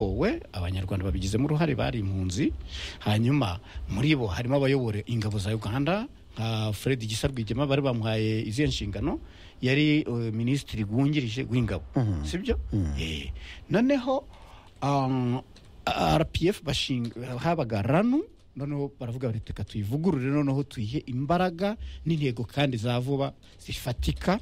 wowe abanyarwanda babigizemo uruhare bari impunzi hanyuma muri bo harimo abayobora ingabo za uganda nka fred gisa rwigema bari bamuhaye izihe nshingano yari eh, minisitiri wungirije w'ingabo sibyo Eh, noneho um, rpf bashinga habaga ranu noneho baravuga bati reka tuyivugurure noneho tuyihe imbaraga n'intego kandi za vuba zifatika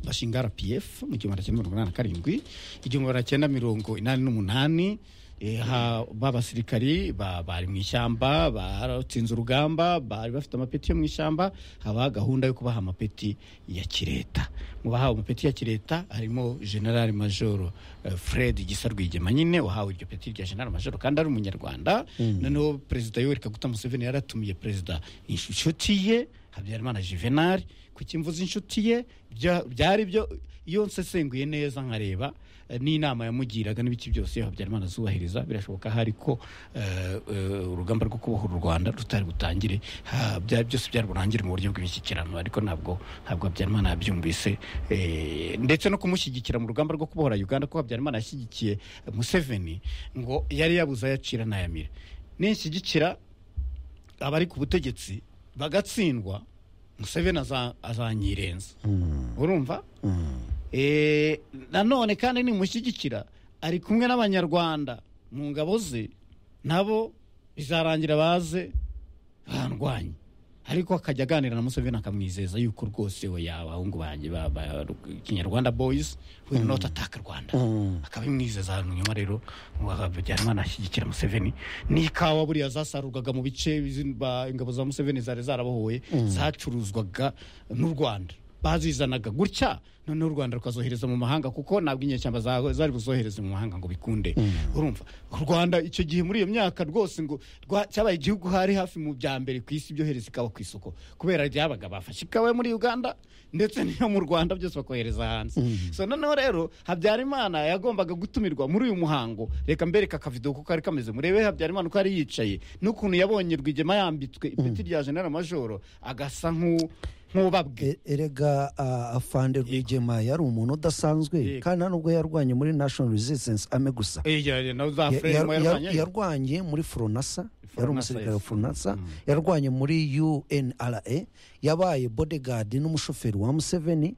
bashinga rpf mu gihumbi magana cyenda mirongo inani na karindwi igihumbi magana cyenda mirongo inani n'umunani eh, ha- b'abasirikari ba- bari mu ishyamba batsinze urugamba bari bafite amapeti yo mu ishyamba haba gahunda yo kubaha amapeti ya kireta mu bahawe amapeti ya kireta harimo general major eh, fred gisa rwigema nyine wahawe iryo peti rya general major kandi ari umunyarwanda noneho perezida yoweri kaguta museveni yaratumiye perezida inshuti ye habyarimana juvenal kuki mvuze inshuti ye bya- byari byo iyo nsesenguye neza nkareba eh, n'inama yamugiraga n'ibiki byose habyarimana azubahiriza birashoboka hari ko eh, eh, urugamba rwo kubohora u rwanda rutari butangire ha- byari byose byari burangire mu buryo bw'imishyikirano ariko ntabwo ntabwo habyarimana yabyumvise eh, ndetse no kumushyigikira mu rugamba rwo kubohora uganda ko habyarimana yashyigikiye eh, museveni ngo yari yabuze ayacira n'ayamira ninshyigikira abari ku butegetsi bagatsindwa museveni aza- azanyirenza urumva Eh, nanone kandi nimushyigikira ari kumwe n'abanyarwanda mu ngabo ze nabo bizarangira baze bandwanye ariko akajya aganira na museveni akamwizeza yuko rwose we yaba abahungu banjye ba ba- kinyarwanda boyizi will not attack rwanda akabimwizeza nyuma rero habyarimana ashyigikira museveni n'ikawa buriya zasarurwaga mu bice izi- ba- ingabo za museveni zari zarabohoye zacuruzwaga n'u rwanda bazizanaga gutya noneho u rwanda rukazohereza mu mahanga kuko ntabwo inyeshyamba za- zari buzohereze mu mahanga ngo bikunde urumva u rwanda icyo gihe muri iyo myaka rwose ngo rwa- cyabaye igihugu hari hafi mu bya mbere ku isi byohereza ikawa ku isoko kubera ryabaga bafashe ikawa yo muri uganda ndetse n'iyo mu rwanda byose bakohereza hanze so noneho rero habyarimana yagombaga gutumirwa muri uyu muhango reka mbereka akavido kuko kari kameze murebe habyarimana uko yari yicaye n'ukuntu yabonye rwigema yambitswe ipeti rya general majoro agasa nk'u- nk'ubabwe E- erega ah, afande rwigema yari umuntu udasanzwe Yego. kandi nta nubwo yarwanye muri national resistance ame gusa Iya, nawe za Ya- fremu ya- ya- yarwanya yarwanye muri foronasa yari Foronasa, umusirikare wa yes. foronasa yarwanye muri unra yabaye bodegardi n'umushoferi wa museveni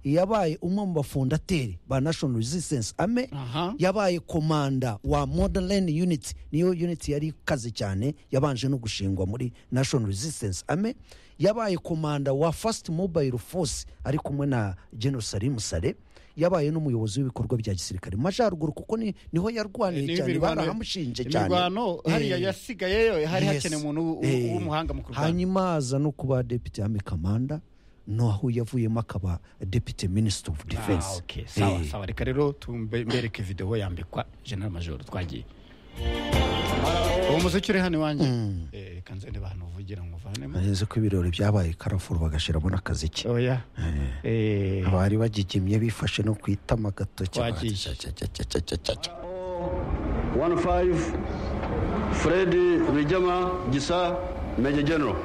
yabaye umwe mu bafondateri ba national resistance ame Aha. yabaye komanda wa modern unity niyo unity yari ikaze cyane yabanje no gushingwa muri national resistance ame yabaye komanda wa first mobile force ari kumwe na general salim sale yabaye n'umuyobozi w'ibikorwa bya gisirikare mu majyaruguru kuko ni, niho yarwaniye cyane barahamushinje cyane imirwano hariya Eh, yasigayeyo hari yes. hakeneye umuntu w- Eh, w'umuhanga mu kurwanya hanyuma aza no kuba depite ame kamanda naho yavuyemo akaba depite minisitiri ofu Ah, defense okay. sawa Eh, sawa reka rero tumbe- mbereke video yambikwa general major twagiye uwo muziki uri hano iwanjye Eh, reka nzende abantu uvugira nkuvanemo nzi ko ibirori byabaye karafuru bagashyiramo n'akaziki oya Eh, bari bagigimye bifashe no ku itama agatoki Wagiye. Cya, cya, cya, cya, cya, cya, cya, cya. 15 Freddy Wijama Gisa Major General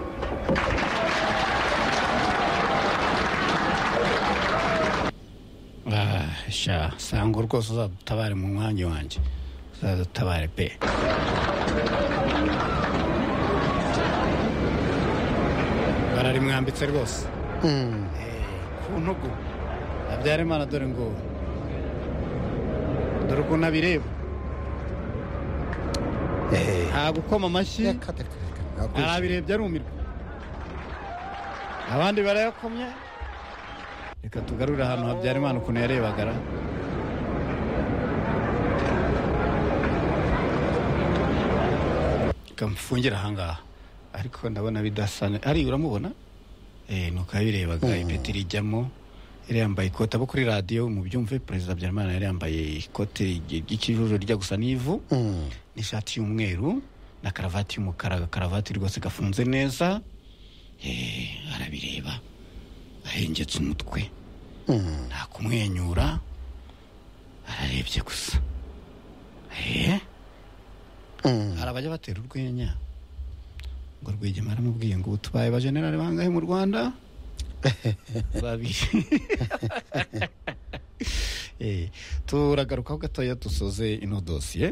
ah, sha sango rwose uzadutabare mu mwanya wanjye uzadutabare pe bararimwambitse rwose ku ntugu habyarimana dore ngo dore ukuntu abireba Eh, nta gukoma amashyi reka, reka, reka, ntabwo arabirebye arumirwa abandi barayakomye reka tugarure ahantu habyarimana ukuntu yarebagara reka mfungire ahangaha ariko ndabona bidasa ne- ari uramubona Eh, nuko yabirebaga ipeti rijyamo yari yambaye ikote abo kuri radiyo mubyumve perezida habyarimana yari yambaye ikote ry'ikijuju rijya gusa n'ivu n'ishati y'umweru na karavati y'umukara agakaravati rwose gafunze neza Eh, arabireba ahengetse umutwe nta kumwenyura ararebye gusa Eh, hari abajya batera urwenya ngo rwigema aramubwiye ngo ubu tubaye ba generali bangahe mu rwanda babiri Eh, turagarukaho gatoya dusoze ino dosiye